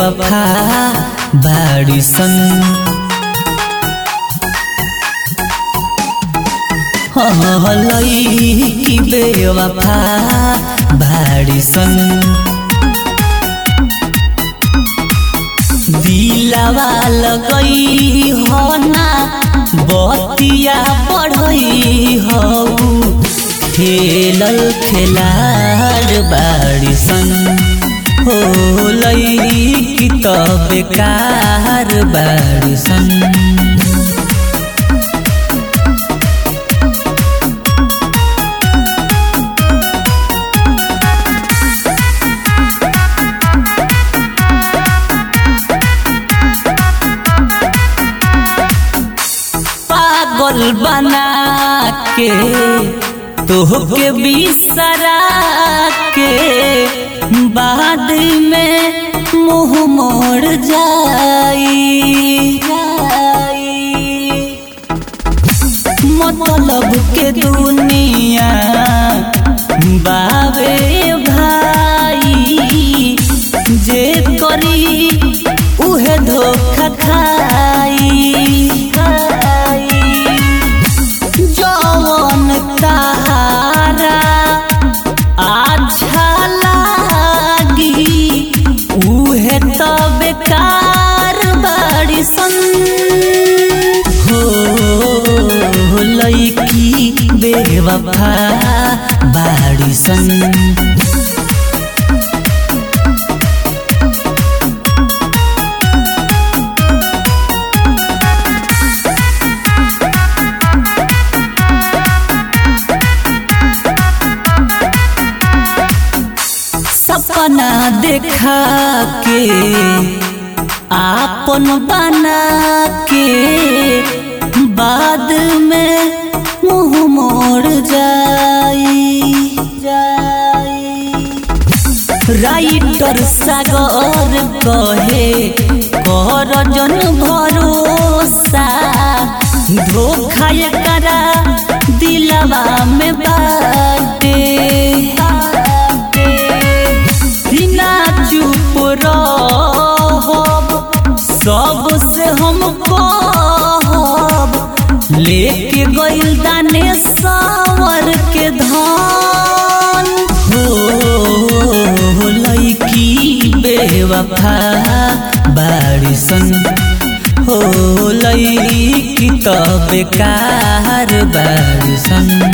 बेवफा बाड़ी सन लई बेवफा बाड़ी सन दिलावा लगई हो ना बतिया पढ़ई हो खेलल खेलार बाड़ी सन हो लई त बेकार बाड़ी सन पागल बना के तोहके बिसरा के बाद में मुँह मोड़ जाई मतलब के दुनिया बाबे भाई जे करी उहे धोखा खाई जवन तारा अच्छा लागी उहे त बेकार बाड़ी सन हो लईकी बेवफा बाड़ी सन सपना देखा के आपन बना के बाद में मुंह मोड़ जाई जाई राइटर सागर कहे कर जन भरोसा धोखा करा दिलवा में बाटे बिना चुप रहब सबसे हम कहब लेके गइल दाने सावर के धान हो लईकी बेवफा बाड़ी सन हो लईकी त बेकार बाड़ी सन